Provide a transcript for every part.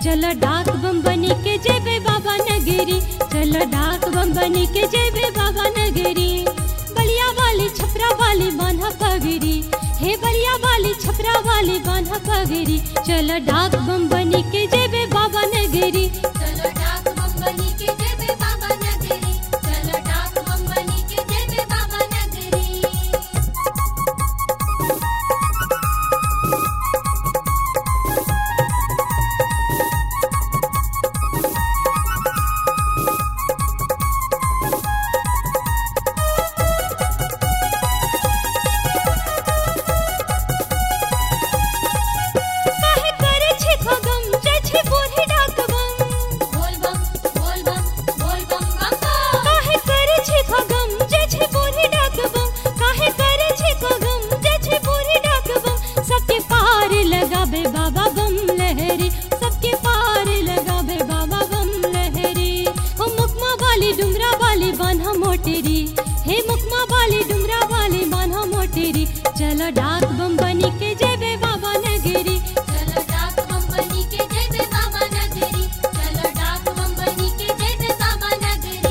चल डाक बम बनी के जेबे बाबा नगरी चल डाक बम बनी के जेबे बाबा नगरी बलिया वाली छपरा वाली बांधा पगरी हे बलिया वाली छपरा वाली बांधा पगरी चल डाक बम बनी के जेबे बाबा नगरी चलो डाक बम बनी के जेबे बाबा नगरी चलो डाक बम बनी के जेबे बाबा नगरी काहे करे छे खगम जय छे बूढ़ी डाक बम बोल बम बोल बम बोल बम बम बम काहे करे छे खगम जय छे बूढ़ी डाक बम काहे करे छे खगम जय छे बूढ़ी डाक बम सबके पार लगाबे बाबा बम लहरी सबके पार लगाबे बाबा बम लहरी हो मुकमा वाली डुमरा वाली बान्हा मोटेरी हे मुकमा वाली डुमरा वाली बान्हा मोटेरी चलो डाक बम बनी के जेबे बाबा नगरी चलो डाक बम बनी के जेबे बाबा नगरी चलो डाक बम बनी के जेबे बाबा नगरी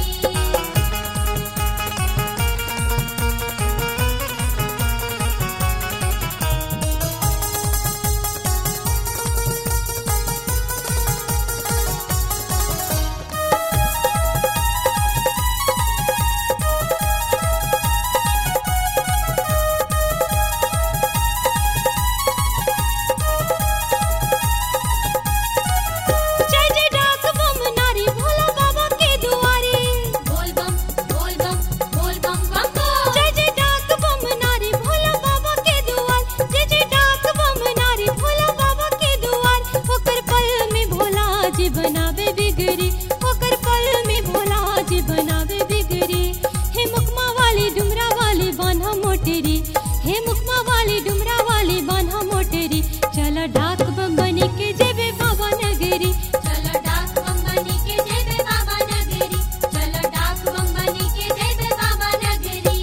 जय जय डाक बम नारी भोला बाबा के दुआरे बोल बम बोल बम बोल बम बम बम जय जय डाक बम नारी भोला बाबा के दुआर जय जय डाक बम नारी भोला बाबा के दुआर ओकर पल में भोला जी बनावे बिगड़ी ओकर पल में भोला जी बनावे बिगड़ी हे मुकमा वाली डुमरा वाली बान्हा मोटेरी हे मुकमा वाली डुमरा वाली बान्हा मोटेरी चल डाक बम बनी के जेबे बाबा नगरी चलो डाक बम बनी के जेबे बाबा नगरी चलो डाक बम बनी के जेबे बाबा नगरी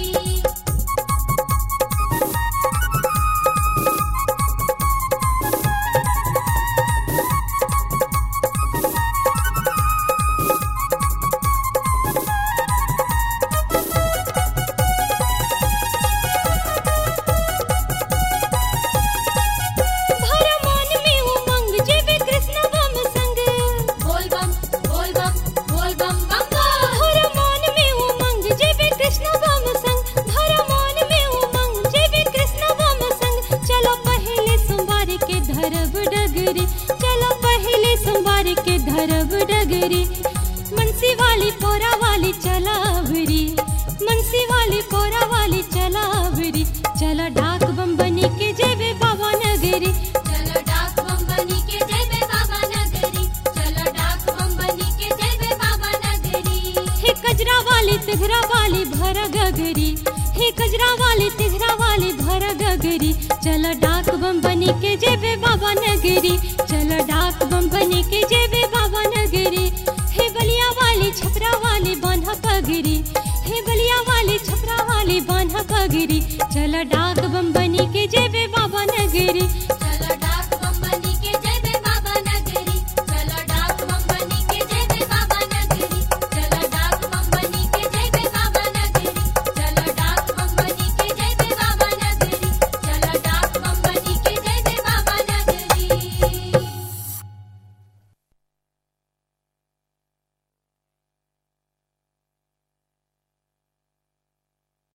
भर मन में उमंग जेबे कृष्ण बम संग बोल बम बोल बम बोल बम बम बम भर मन में उमंग जेबे कृष्ण बम संग भर मन में उमंग जेबे कृष्ण बम संग चलो पहले सोमवार के धरब डगरी चलो पहले सोमवार के धरब डगरी मनसी वाली पोरा वाली चलावरी मनसी वाली पोरा वाली चलावरी चलो डाक बम बनी के जेबे बाबा नगरी चलो डाक बम बनी के जेबे बाबा नगरी चलो डाक बम बनी के जेबे बाबा नगरी हे कजरा वाली तिघरा वाली भर गगरी हे कजरा वाली तिघरा वाली भर गगरी चल डाक बम बनी के जेबे बाबा नगरी चल डाक बम बनी के जेबे बाबा नगरी हे बलिया वाली छपरा वाली बांधा पगरी हे बलिया वाली छपरा वाली बांधा पगरी चल डाक